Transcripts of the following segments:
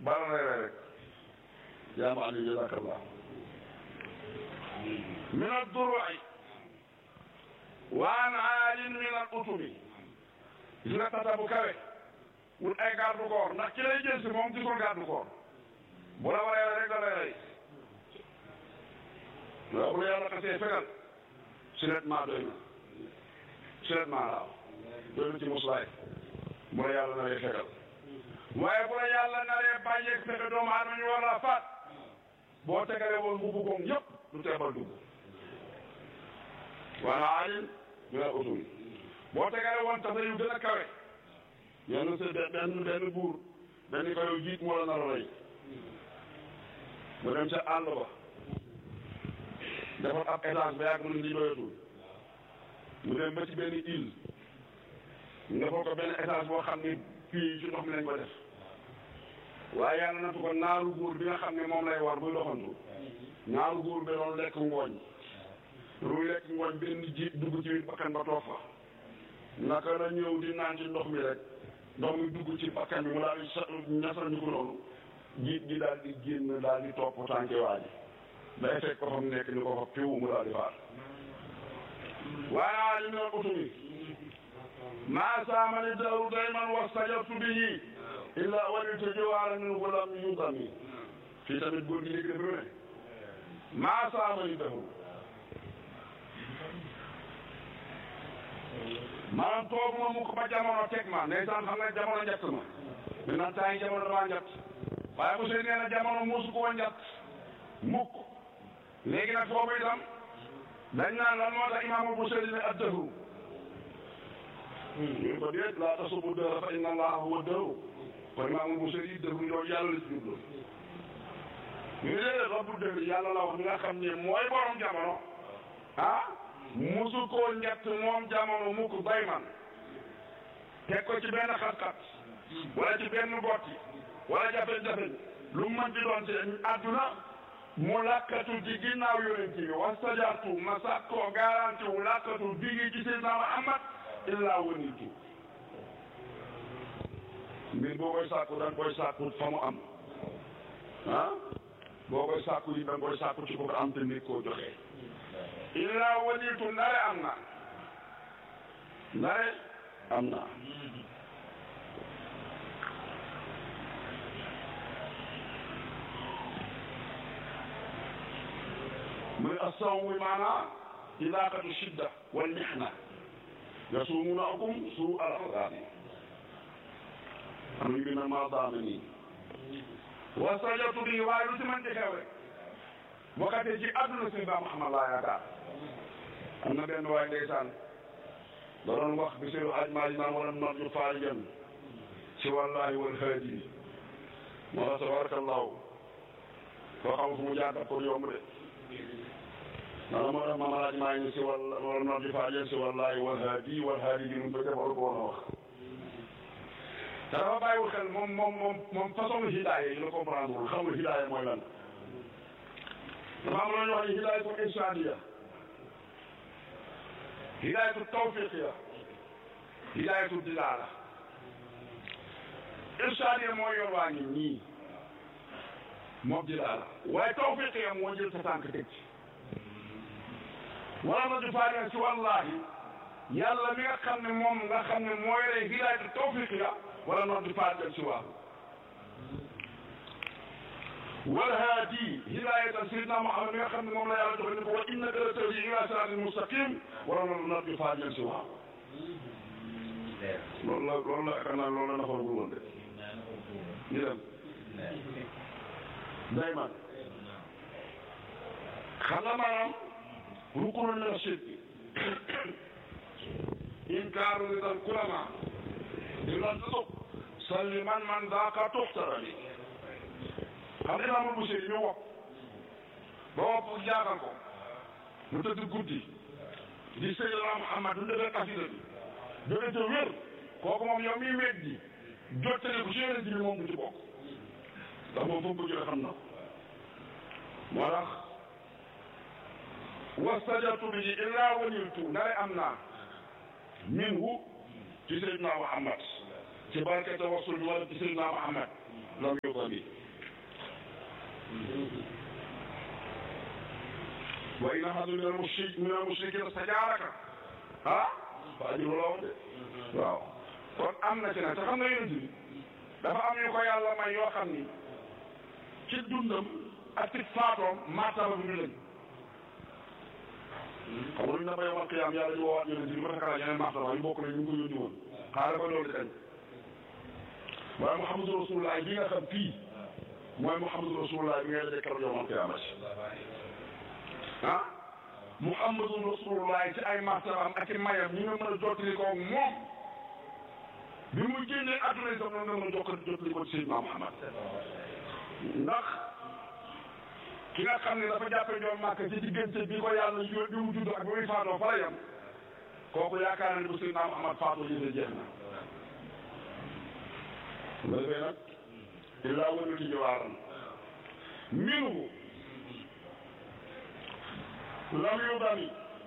bala lay rey rek yaa ma ali jazakallah min ad-duru'i wa an aalin min al-utumi gis nga tata bu kawe wut ay garde corps ndax ki lay jël si moom gisul garde corps bu la waree rek da lay rey waaw bu la yàlla xasee fegal siletment doy na siletment laaw doy na ci muslaay bu la yàlla naree fegal waaye bu la yàlla naree bàyyeeg fexe doomu aadama ñu war laa faat boo tegalee woon mbubu koom yëpp du teebal dugg wala alin mina usul boo tegalee woon tasa yu gën a kawe yenn sa benn benn buur benn ko yow jiit moo la nar a rey mu dem ca àll ba defar ab étage ba yàgg mu ne lii doyatul mu dem ba ci benn île ñu defal ko benn étage boo xam ni fii ci ndox mi lañ ko def waaye yàlla natu ko naaru góor bi nga xam ne moom lay war buy doxantu naaru góor bi doon lekk ngooñ lu lekk ngooñ benn jiit dugg ci biir bakkan ba toog fa naka la ñëw di naan ci ndox mi rek ndox mi dugg ci bakkan bi mu daal di sa ñasal ñu ko noonu jiit gi daal di génn daal di topp tànke waa ji day fekk ko fa mu nekk ni ko fa piw mu daal di faat waaye naa li ne utumi maa saamani daru dayman wastajartu bihi illa walitu jiwaara min gulam yudami fii tamit góor gi léegi dafa ne maa saamani daru maanaam toog ma mukk ba jamono teg ma ndeysaan xam nga jamono njett ma maintenant temps yi jamono damaa njett waaye monsieur nee na jamono musu koo njett mukk léegi nag foofu itam dañ naan lan moo tax imaamul Busayri ne ad-dahru ñu ko déet laa tasubu dahra fa inna allaha huwa dahru kon imaamul Busayri dahru yow yàlla la ci jublu ñu ne déedéet rabbu dahri yàlla la wax nga xam ne mooy borom jamono ah musu koo njett moom jamono mukk bay man teg ko ci benn xat-xat wala ci benn botti wala jafe-jafe lu mu mën di doon ci àdduna mu lakkatu ci ginnaaw yonent bi wastajartu ma sàkkoo garanti wu lakkatu digi ci Seydina Muhammad illaa wanitu mbir boo koy sàkku da nga koy sàkku fa mu am ah boo koy sàkku yi da nga koy sàkku ci ko ko am te nit koo joxee illaa wanitu ndare am na ndare am na muy assawmu maanaa ilaaqatu shidda wal mihna yasumuunakum suu al azabi am ñu bi na maa daame nii wastajabtu bi waaye lu ci mën ci xew rek bokkate ci àdduna si ba Muhammad laa yaakaar am na benn waay ndeysaan da doon wax bi seeru ajmaali naan wala narju faarijan ci wallahi wal haadi moo tax tabarakallahu koo xam fu mu jaar daf ko yomb de maanaam moo tax maam alaaj maa ngi si wàll wala narju faarijan si wallahi wal haadi wal haadi bi nu ko defal ko woon a wax te dafa bàyyiwul xel moom moom moom moom façon hidaaya yi la comprendre wul xamul hidaaya mooy lan dafa am lu ñuy wax ni hidaayatu irsaadiya hidaayatu tawfiqiya hidaayatu dilaala irsaadiya mooy yoon waa ngi nii moom dilaala waaye tawfiqiya moo jël sa tànk teg ci wala na di faariya si wallahi yàlla mi nga xam ne moom nga xam ne mooy rey hidaayatu tawfiqiya wala noon di faariya si waaw والهادي هداية سيدنا محمد nga xam ne moom la yàlla joxe ni ko wa innaka la tahdi ila siraatin mustaqim wala loolu nag di faajal si waaw loolu la loolu la yaakaar naa loolu la nafoon bu woon de ñu dem dayman xam nga maanaam rukunu min ashirk inkaaru ridal kulama di la tusuq salli man man daaka tuxtarani xam nga imaamul Busiri ñu wopp ba wopp jaaxal ko mu tëdd guddi di Seydina Muhammad du defee xasida bi jóge ca wér kooku moom yow miy wéet di jottali ko ci yonent bi moom du ci bokk ndax moom foofu ko jële xam na ko moo tax wastajabtu bihi illaa waniltu ndare am naa minhu ci Seydina Muhammad ci barke tawassul bi wala ci Seydina Muhammad lam yuta bi wa in ahadun min al-mushrik min al-mushrikiina stajaaraka ah fa ajruhu ala Allah de waaw kon am na ci nag te xam nga yonent bi dafa am ñu ko yàlla may yoo xam ni ci dundam ak ci faatoom martaba bi ñu lañ xam nga lu ñu la ba yomal qiyaam yàlla di woowaat yonent bi ba takkala yeneen martaba yu bokk na ñu ngi ko yónni woon xaaral ba loolu di kañ waaye Muhammadu Rasulullah bi nga xam fii mooy Muhammadu Rasulullah bi ngay dajee keroog yomal qiyaamati ah Muhammadu Rasulullah ci ay martabaam ak i mayam ñi nga mën a jottali ko moom bi muy génnee adduna itam noonu nga mën a jokk jottali ko ci Seydina Muhammad ndax ki nga xam ne dafa jàppe ñoom màkk ci diggante bi ko yàlla yu bi mu judd ak bi muy faatoo fa la yem kooku yaakaar na ne bu Seydina Muhammad faatoo yëfe jeex na nga defee nag illaa wënu ci jawaaran minhu lam yu dami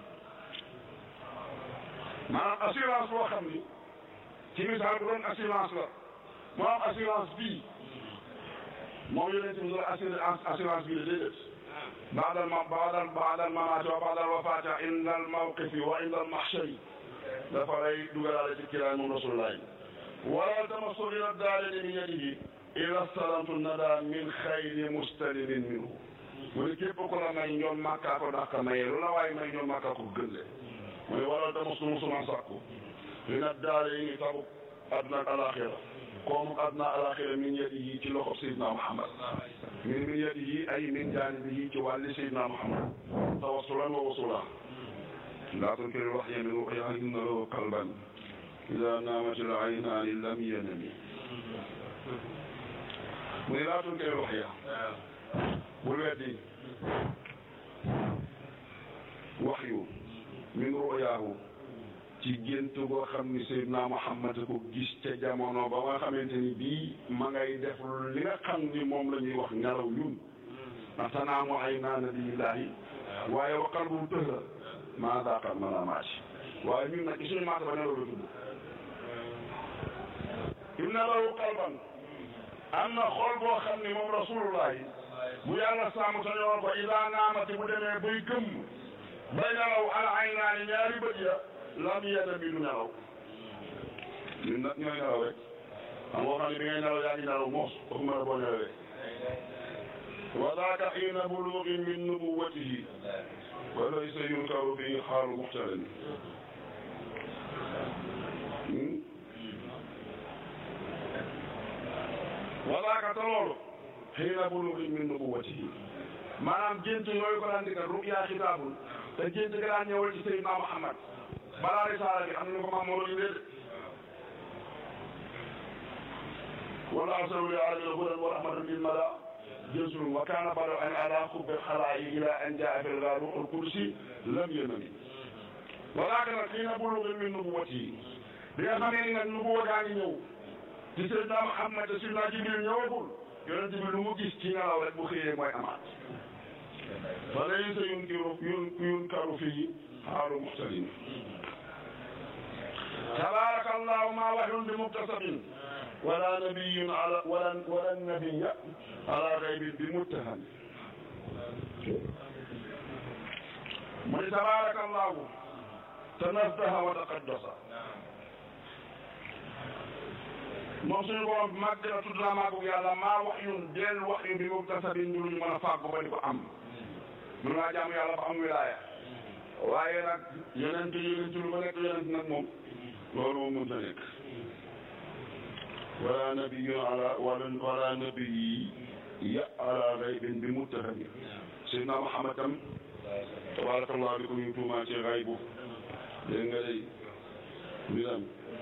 maanaam assurance boo xam ni ci misaal bu doon assurance la moo am assurance bii moom yonent bi la assurance assurance bii la déedéet baadal ma baadal baadal mamaati wa baadal wafaati inda al mawqifi wa inda al mahshari dafa lay dugalaale ci kiraay moom rasulullahi wala tamassu ila daalini min yadihi ila salamtu nada min xayri mustalimin minhu mu ne képp ku la may ñoom màkkaa ko dàq mayee lu la waaye may ñoom màkkaa ko gën le mu ne wala tamassu musuma sàkku li nag daale yi ngi tabu àdduna ak alaxira koomu àdduna alaxira min yadihi ci loxo Seydina Muhammad min min yadihi ay min jaanibihi ci wàlli Seydina Muhammad tawassulan wa wasulan laa tunkiri waxya min ruqya inna lahu qalban ida naamat al aynaani lam yanami mu ne laa tunkiri waxya bul weddi waxyu min ru'yaahu ci gént goo xam ni Seydina Muhammad ko gis ca jamono ba nga xamante ni bii ma ngay def li nga xam ni moom la ñuy wax ngelaw ñun ndax tanaamu ay naa nabiyillaahi waaye wa qalbu tëhra maa daaqa manaamaat waaye ñun nag ci suñu maata ba nelaw la tudd inna lahu qalban am na xol boo xam ni moom rasulullahi bu yàlla sàmm ta ñoo ko ida naamati bu demee bay gëmm bay nelaw al aynaani ñaari bët ya lam yenn bi du nelaw ñun nag ñooy nelaw rek xam nga xam ne bi ngay nelaw yaa ngi nelaw moos waxuma la boo nelawee wa daaka xiina buluugin min nubuwatihi wa laysa yunkaru fi xaalu muxtalin wa daaka te loolu xiina buluugin min nubuwatihi maanaam gént yooyu ko daan digal ruyaa xitaabul te gént ga daan ñëwal ci Seydina Muhammad balaa risaala bi am na ko maam moo doon indee wala arsalu li alamina hudan wa rahmatan lil mala jësul wa kaana bado an ala xubbi xalaayi ila an jaa fil gaar ruuxul kursi lam yanami walaaka nag xii na bulugi min nubuwati bi nga xamee ni nag nubuwa gaa ngi ñëw ci Seydina Muhammad te Seydina Jibril ñëwagul yonent bi lu mu gis ci ngelaw rek bu xëyee mooy amaat fa laysa yunkiru yunkaru fii xaalu muxtalin tabaraka allahu ma waxyun bi muktasabin wala nabiyun ala wala wala nabiya ala xaybin bi muttaham mu ni tabaraka allahu tanazzaha wa taqaddasa moom suñu borom màgg na tudd naa màggu yàlla maa waxyun del waxyu bi muktasabin ñu luñu mën a fàggu ba di ko am mën ngaa jaamu yàlla ba am wilaaya waaye nag yonent yonent lu ba nekk yonent nag moom loolu moom mënta nekk wala nabiyun ala wala wala nabiyi ya ala gaybin bi muttahami Seydina Muhammad tam tabarakallah bi ko ñu tuumaa ci gaybu dégg nga day mbiram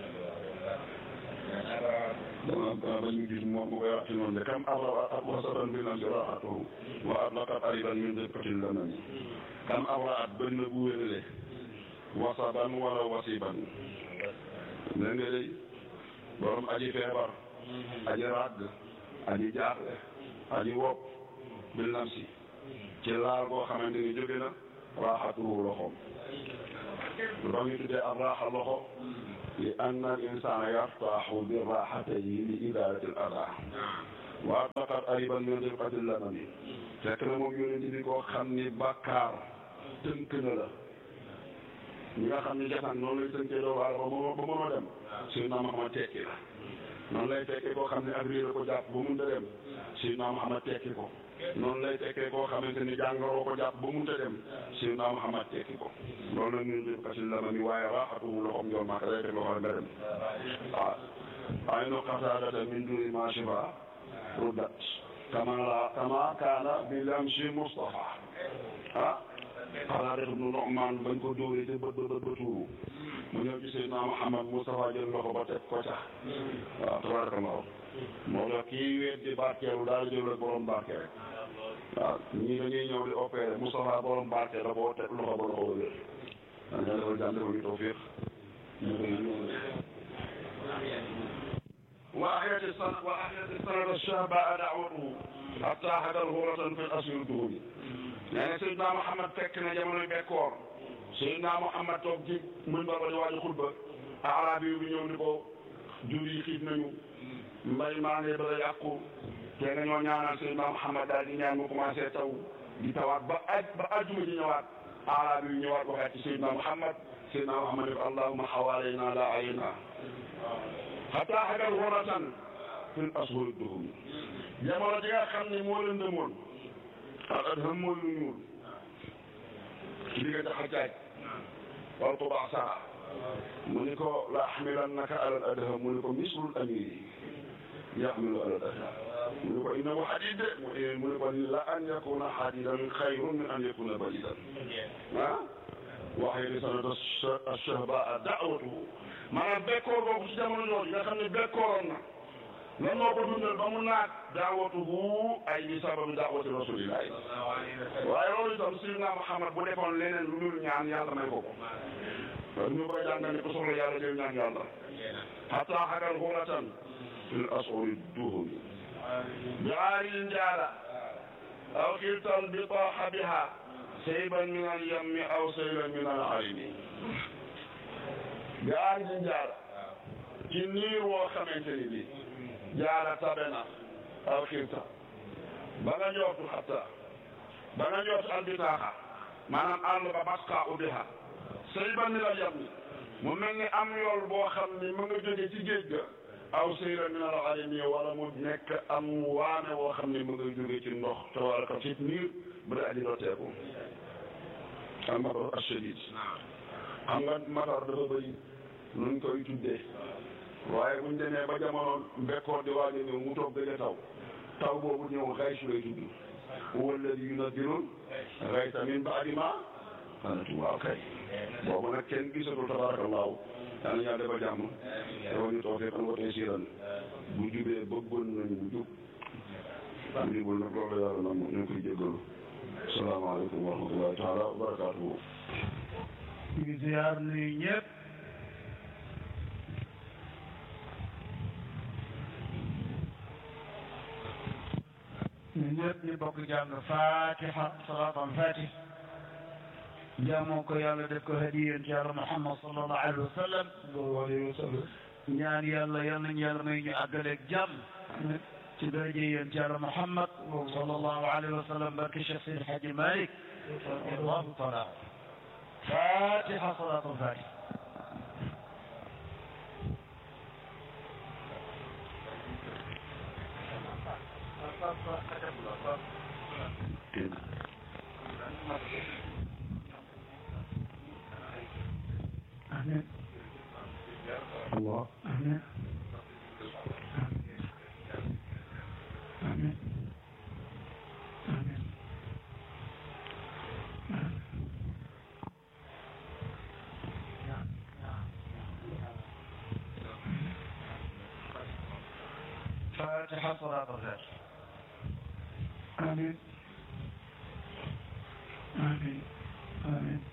dama ba ñu gis moom mu koy wax ci noonu de kam abra at wasaban bi nam siraatuhu wa atlaqat ariban min dëkkatil lanami kam abra at bëri na bu wénale wasaban wala wasiban dégg nga day borom aji feebar aji ràgg aji jaaxle aji wopp bil namsi ci laal boo xamante ni jóge na raaxatuhu loxoom lu tax ñu tuddee ab raaxa loxo li anna al insana yartaxu bi raxatayhi li idalati al ada wa taqat ariban min rifqati lamami fekk na moom yonent bi koo xam ni bàkkaar tënk na la ñi nga xam ni jasan noonu lay tënkee doomu aadama ba mënoo dem Seydina Muhammad tekki la noonu lay tekkee koo xam ne ak réer ko jàpp ba mun a dem Seydina Muhammad tekki ko noonu lay tekkee koo xamante ni jàngaroo ko jàpp ba mun a dem Seydina Muhammad tekki ko loolu la ñuy def kasi lama mi waaye raaxatumu loxoom njool maa day teg loxo nga dem waaw ay no xataadata min duri ma shifa ruddat kama la kama kaana bi lamsi Mustafa ah xanaa def nu Nu'maan bañ ko dóoree te bët ba bët ba tuuru mu ñëw ci Seydina Muhammad Mustafa jël loxo ba teg ko ca waaw tabarakallahu moo tax kii weet di barkeelu daal jël rek borom barke rek waaw ñii dañuy ñëw di opéré Moustapha borom barke la boo teg loxo ba loxo ba wér da nga defal jàmm defal ñu tawfiq ñu koy وأحيت السنة وأحيت السنة الشهباء دعوته حتى حضر هورة في الأسر الدهولي يعني سيدنا محمد فكنا جمال بكور سيدنا محمد توك جي من بابا دي واجي خطبة أعرابي yu ñëw ni ko jur yi xiif nañu mbay maa ngi bëgg a yàqu te nga ñoo ñaanal Seydina Muhammad daal di ñaan mu commencé taw di tawaat ba aj ba ajjuma ji ñëwaat arab yi ñëwaat waxaat ci Seydina Muhammad Seydina Muhammad ne ko allahumma xawaalayna la ayna xataa xagal waratan fil ashhuri duhum jamono ji nga xam ne moo leen demoon al adham mooy lu ñuul ci diggante xajaaj wal tubaa sara mu ni ko la axmilannaka ala al adham mu ni ko mislul amiri yaxmilu ala al adham mu ni ko innahu xadid de mu ni ko la an yakuna xadidan xayrun min an yakuna balidan ah waxee sanata ashahbaa daawatuhu maanaam bekkoor boobu ci jamono jooju nga xam ne bekkooroon na lan moo ko dundal ba mu naat daawatuhu ay bi sababi daawati rasulillahi waaye loolu itam Seydina Muhammad bu defoon leneen lu dul ñaan yàlla may ko ko loolu ñu koy jàngal ne ko soxla yàlla jël ñaan yàlla hatta xagal xuratan fil asuri duhumi bi aaril njaala aw xiltan bi taaxa biha sayban min al yammi aw saylan min al arimi bi aaril njaala ci niir woo xamante ni bi jaara tabe na aw xilta ba nga njortu hatta ba nga njortu al bitaaxa maanaam àll ba basqa u biha sayban min al yammi mu mel ni am yool boo xam ni mu nga jóge ci géej ga aw sayla min al alimi wala mu nekk am waame woo xam ne mu nga jóge ci ndox tabaraka ci niir bu daa di dooteeku al matar ashadid xam nga matar dafa bëri nuñ koy tuddee waaye buñ demee ba jamono mbekkoor di waaj a ñëw mu toog dëgg taw taw boobu ñëw xaysu lay tudd huwa alladi yunazzilu xaysa min baadi ma xanatu waaw kay boobu nag kenn gisatul tabarakallahu yaa na ñaa defal jàmm dafa ñu toog fekk ko tey siiran bu jubee bëggoon nañu mu jub bu jubul nag loolu yàlla na ñu ngi koy jéggalu salaamaaleykum wa rahmatullahi taala wa barakatuhu ñu ngi ziar nuyu ñëpp ñu ñëpp ñu bokk jàng fatiha salaatam fatih jaamoo ko yàlla def ko hadiyan ci yàlla muhammad sallallahu alayhi wa sallam alayhi wa sallam ñaan yàlla yal nañu yàlla may ñu àggaleeg jàmm ci daraje yéen ci yàlla muhammad sallallahu alayhi wa sallam barke Cheikh Seydi Hadji Malick allahu taala fatiha salaatam fatih Amin. Allah Amin. Amin. Amin. فاتحة صلاة الفجر آمين آمين آمين